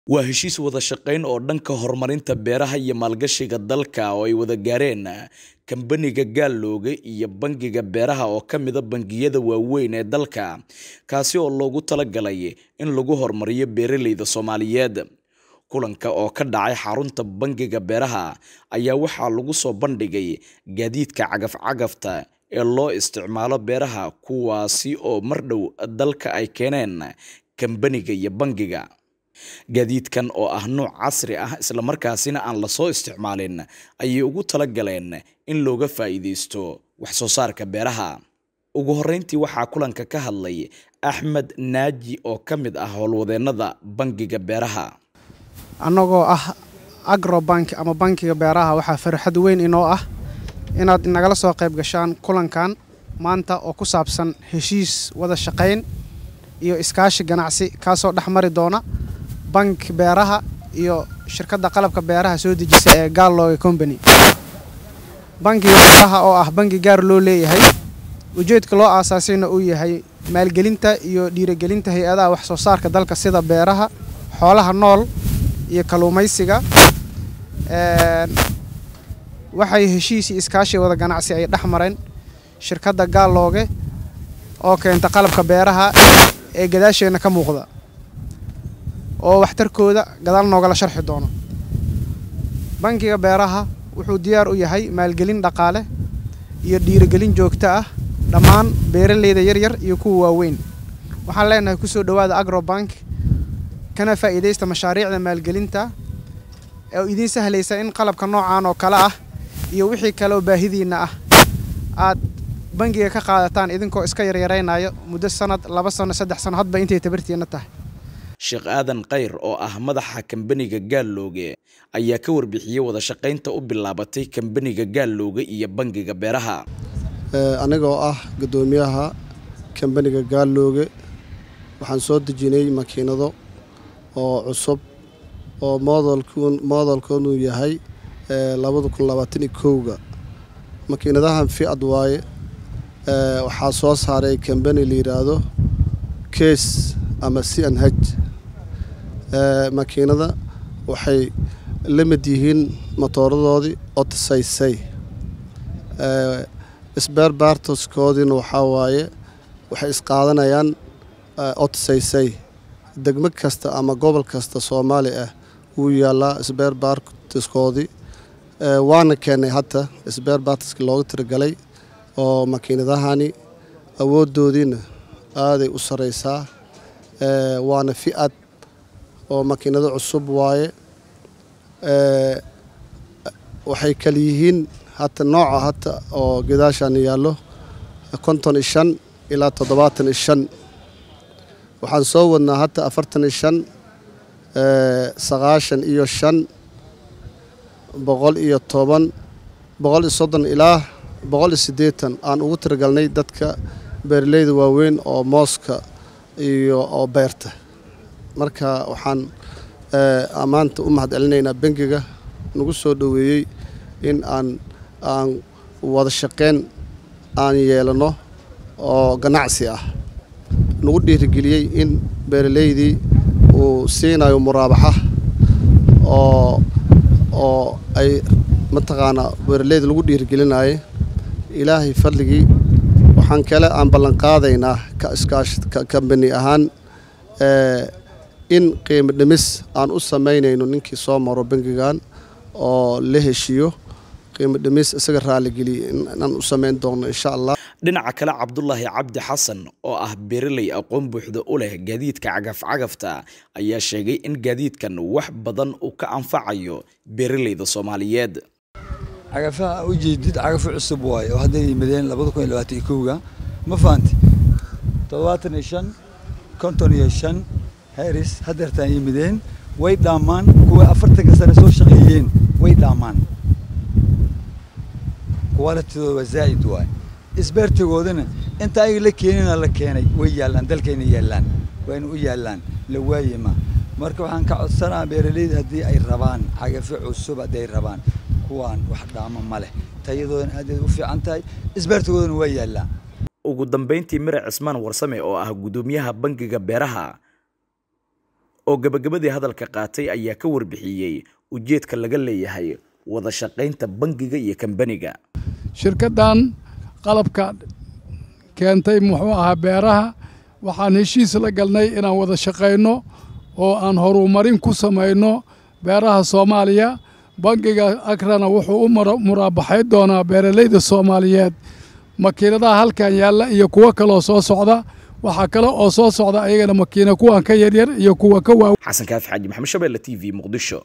Waa heshiis wada shaqayn oo dhanka horumarinta beeraha iyo maalgashiga dalka oo ay wada gaareen Kambaniga Gallowga iyo Bangiga Beeraha oo ka mid ah bangiyada waaweyn ee dalka, kaasi oo loogu talagalay in lagu horumariyo beeralayda Soomaaliyeed. Kulanka oo ka dhacay xarunta Bangiga Beeraha ayaa waxaa lagu soo bandhigay gaadiidka cagaf-cagafta ee loo isticmaalo beeraha kuwaasi oo mar dhow dalka ay keeneen kambaniga iyo bangiga. Gaadiidkan oo ah nooc casri ah isla markaasina aan la soo isticmaalin ayay ugu talagaleen in looga faa'iidaysto wax soo saarka beeraha. Ugu horreyntii waxaa kulanka ka hadlay Axmed Naaji oo ka mid ah howlwadeennada Bangiga Beeraha. annagoo ah agrobank ama bankiga beeraha waxaa farxad weyn inoo ah inaad nagala soo qayb gashaan kulankan maanta oo ku saabsan heshiis wada shaqayn iyo iskaashi ganacsi kaasoo dhex mari doona bank beeraha iyo shirkadda qalabka beeraha soo dejisa ee Gallowga Company. Bankiga beeraha oo ah bangi gaar loo leeyahay ujeedka loo aasaasayna uu yahay maalgelinta iyo dhiirigelinta hay-adaha wax soo saarka dalka sida beeraha, xoolaha nool iyo kalluumaysiga. waxay heshiis iyo iskaashi wada ganacsi ay dhex mareen shirkadda Gallowga oo keenta qalabka beeraha ee gadaasheena ka muuqda oo waxtarkooda gadaal noogala sharxi doono. Bankiga beeraha wuxuu diyaar u yahay maalgelin dhaqaale iyo dhiirigelin joogto ah dhammaan beeralayda yaryar iyo kuwa waaweyn. Waxaan leenahay ku soo dhowaada Agrobank kana faa'iidaysta mashaariicda maalgelinta ee idiin sahlaysa in qalabka noocan oo kale ah iyo wixii kale oo baahidiina ah aad bangiga ka qaadataan idinkoo iska yaryaraynaya muddo sanad, laba sano, saddex sano hadba intay tabartiina tahay. Sheekh Aadan Khayr oo ah madaxa kambaniga Gallowga ayaa ka warbixiyey wada shaqaynta u bilaabatay kambaniga Gallowga iyo Bangiga Beeraha. anigoo ah guddoomiyaha kambaniga Gallowga waxaan soo dejinay makiinado oo cusub oo moodalkoodu yahay labada kun labaatan iyo kowga makiinadahan fiad waaye waxaa soo saaray kambani la yidhaahdo case ama c n h makiinada waxay la mid yihiin matooradoodii otisaysay sbeer baartoskoodiina waxaa waaye waxay isqaadanayaan otisaysay degmo kasta ama gobol kasta soomaali ah wuu yaallaa sbeer baartoskoodii waana keennay hadda sbeer baartoski looga tiragalay oo makiinadahani awooddoodiina aaday u saraysaa waana fi-ad oo makiinado cusub waaye waxay kala yihiin hata nooca hata oo gadaashaan yaallo konton iyo shan ilaa toddobaatan iyo shan waxaan soo wadnaa hata afartan iyo shan sagaashan iyo shan boqol iyo toban boqol iyo soddon ilaa boqol iyo siddeetan aan ugu tiragalnay dadka beeralayda waaweyn oo mooska iyo oo beerta marka waxaan ammaanta u mahad celinaynaa bangiga nagu soo dhoweeyey in aan aan wada shaqayn aan yeelano oo ganacsi ah nagu dhiirigeliyey in beeralaydii uu siinayo muraabaxa oo oo ay mataqaanaa beeralayda lagu dhiirigelinayo ilaahay fadligii waxaan kale aan ballanqaadaynaa ka iskaash kambani ahaan in qiimo dhimis aan u samaynayno ninkii soo maro bangigan oo la heshiiyo qiimo dhimis isaga raaligeliya inaan u samayn doono insha allah dhinaca kale cabdulaahi cabdi xasan oo ah beeraley aqoon buuxda u leh gaadiidka cagaf-cagafta ayaa sheegay in gaadiidkan wax badan uu ka anfacayo beeralayda soomaaliyeed cagafaha u jeedid cagafo cusub waaye oo hadday yimaadeen labada kun iyo labaatan iyo kowga ma fahanti toddobaatan iyo shan konton iyo shan heris haddeertaan yimideen way dhaamaan kuwa afartanka sane soo shaqeeyeen way dhaamaan qualitydooda waa zaa'id waay isbeertigoodana inta ayaga la keenina la keenay way yaallaan dalkayna yaallaan wayna u yaallaan la waayima marka waxaan ka codsanaa beeralayda haddii ay rabaan cagafo cusub haddii ay rabaan kuwaan wax dhaamo ma leh tayadoodana aad u fiican tahay isbeertigoodana waa yaallaan ugu dambeyntii mire cismaan warsame oo ah guddoomiyaha bangiga beeraha oo gabagabadii hadalka qaatay ayaa ka warbixiyey ujeedka laga leeyahay wada shaqaynta bangiga iyo kambaniga shirkaddan qalabka keentay muxuu ahaa beeraha waxaan heshiis la galnay inaan wada shaqayno oo aan horumarin ku samayno beeraha soomaaliya bangiga akrana wuxuu u muraabaxay doonaa beeralayda soomaaliyeed makiinadaha halkan yaalla iyo kuwo kaloo soo socda waxaa kale oo soo socda ayagana makiina kuwan ka yaryar iyo kuwa ka waaw xasan kaafi xaaji maxamed shabeelle t v muqdisho